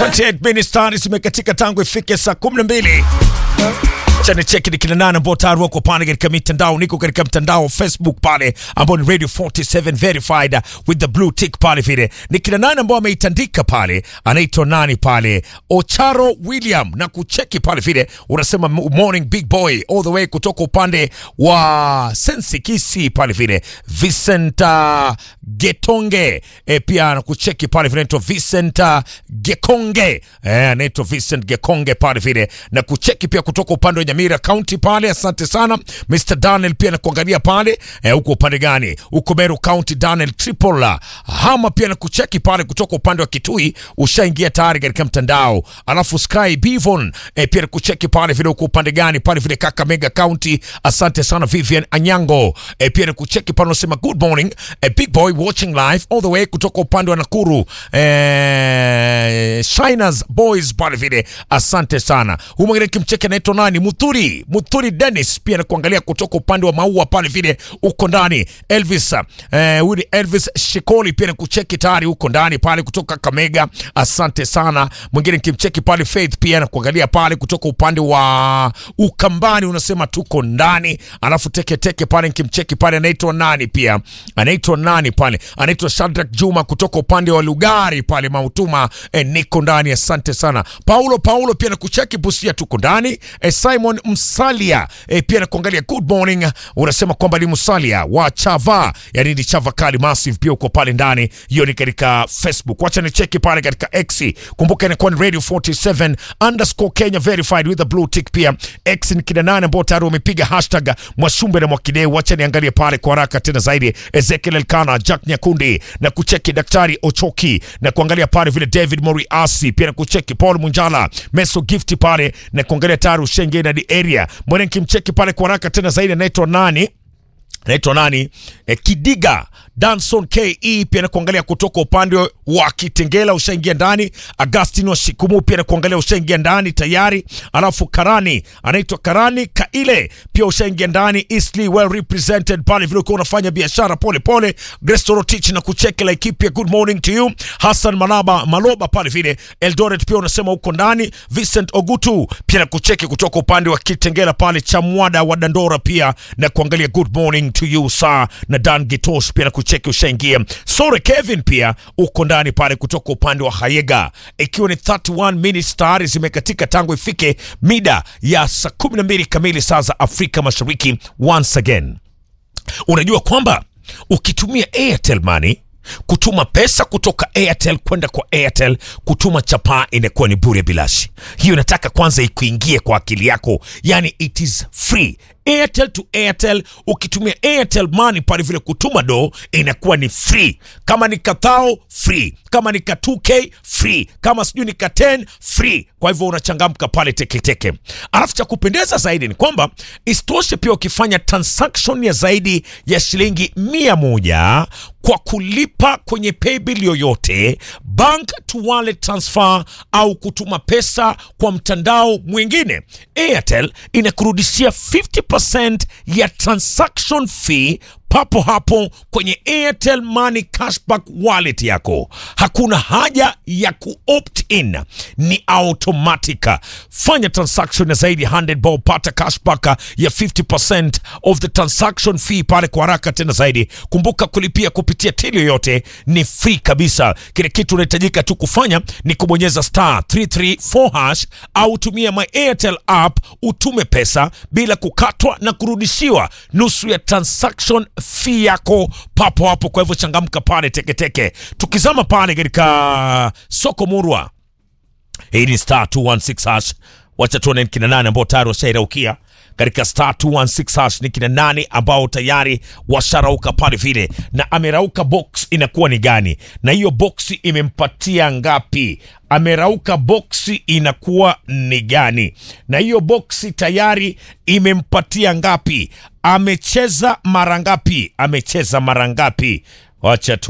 28 minutes tayari zimekatika tangu ifike saa 12 chani cheki ni kina nane ambao tayari wako pale katika mitandao. Niko katika mtandao wa Facebook pale ambao ni Radio 47 verified with the blue tick pale vile. Ni kina nane ambao ameitandika pale, anaitwa nani pale? Ocharo William na kucheki pale vile, unasema morning big boy all the way kutoka upande wa Sensi Kisi pale vile. Vincent uh, Getonge e, pia anakucheki pale vile, anaitwa Vincent uh, Gekonge e, anaitwa Vincent Gekonge pale vile, na kucheki pia kutoka upande wa Nyamira County pale. Asante sana Mr Daniel pia nakuangalia pale e, uko upande gani? Uko Meru County, Daniel Tripola Hama pia nakucheki pale kutoka upande wa Kitui, ushaingia tayari katika mtandao. Alafu Sky Bivon e, pia nakucheki pale vile, uko upande gani pale vile Kakamega County. Asante sana Vivian Anyango e, pia nakucheki pale, unasema good morning e, big boy watching live all the way kutoka upande wa Nakuru e, Shiners Boys pale vile, asante sana. Huyu mwingine kimcheki anaitwa nani? Muthuri Muthuri Dennis pia nakuangalia kutoka upande wa maua pale vile, uko ndani. Elvis eh, huyu ni Elvis Shikoli pia nakucheki tayari uko ndani pale kutoka Kamega, asante sana. Mwingine kimcheki pale Faith pia nakuangalia pale kutoka upande wa Ukambani, unasema tuko ndani. Alafu teke teke pale nikimcheki pale anaitwa nani pia anaitwa nani pale anaitwa Shadrack Juma kutoka upande wa Lugari pale Mautuma, eh, niko ndani, asante sana. Paulo Paulo pia nakucheki Busia, tuko ndani. Eh, Simon Msalia eh, pia nakuangalia good morning, unasema kwamba ni Msalia wa Chava, yani ni Chava Kali Massive, pia uko pale ndani. Hiyo ni katika Facebook, wacha ni cheki pale katika X. Kumbuka inakuwa ni Radio 47 underscore Kenya verified with the blue tick. Pia X ni kina nane ambao tayari wamepiga hashtag Mwasumbe na Mwakideu. Wacha niangalie pale kwa haraka tena zaidi, Ezekiel Elkana, Jack Nyakundi na kucheki Daktari Ochoki na kuangalia pale vile David Moriasi, pia na kucheki Paul Munjala, Meso Gift pale na kuangalia tayari Ushenge na the area mwana kimcheki pale kwa haraka tena zaidi, anaitwa nani? Anaitwa nani? E, Kidiga Danson KE pia nakuangalia kutoka upande wa Kitengela, ushaingia ndani. Agustin wa Shikumu pia nakuangalia, ushaingia ndani tayari. Alafu Karani anaitwa Karani Kaile pia ushaingia ndani. Eastleigh well represented pale vile ukiwa unafanya biashara pole pole. Grace Rotich na kucheki la Laikipia, good morning to you. Hassan Malaba Maloba pale vile Eldoret pia unasema uko ndani. Vincent Ogutu pia na kucheki kutoka upande wa Kitengela pale Chamwada wa Dandora pia na kuangalia good morning to you sir, na Dan Gitos pia na kucheki ushaingia. Sore Kevin pia uko ndani pale kutoka upande wa Hayega, ikiwa ni 31 minutes tayari zimekatika tangu ifike mida ya saa 12 kamili saa za Afrika Mashariki. Once again, unajua kwamba ukitumia Airtel Money kutuma pesa kutoka Airtel kwenda kwa Airtel, kutuma chapaa inakuwa ni bure bilashi. Hiyo nataka kwanza ikuingie kwa akili yako, yani it is free. Airtel to Airtel, ukitumia Airtel Money pale vile kutuma do inakuwa ni free. Kama ni kathao free, kama ni ka 2k free, kama sijui ni ka 10 free. Kwa hivyo unachangamka pale teketeke. Alafu cha kupendeza zaidi ni kwamba isitoshe pia ukifanya transaction ya zaidi ya shilingi mia moja kwa kulipa kwenye paybill yoyote, bank to wallet transfer au kutuma pesa kwa mtandao mwingine, Airtel inakurudishia 50% ya transaction fee papo hapo kwenye Airtel Money cashback wallet yako. Hakuna haja ya kuopt in, ni automatic. Fanya transaction ya zaidi 100 bob, pata cashback ya 50% of the transaction fee pale kwa haraka tena zaidi. Kumbuka kulipia kupitia till yoyote ni free kabisa. Kile kitu unahitajika tu kufanya ni kubonyeza star 334 hash au tumia my Airtel app utume pesa bila kukatwa na kurudishiwa nusu ya transaction fee yako papo hapo. Kwa hivyo changamka pale teketeke. Tukizama pale katika soko murwa, hii ni star 216 hash. Wacha tuone kina nane ambao tayari washairaukia katika star 216 hash. Ni kina nane ambao tayari washarauka pale vile, na amerauka box inakuwa ni gani, na hiyo box imempatia ngapi? Amerauka boksi inakuwa ni gani, na hiyo boksi tayari imempatia ngapi? Amecheza mara ngapi? Amecheza mara ngapi? Wacha tu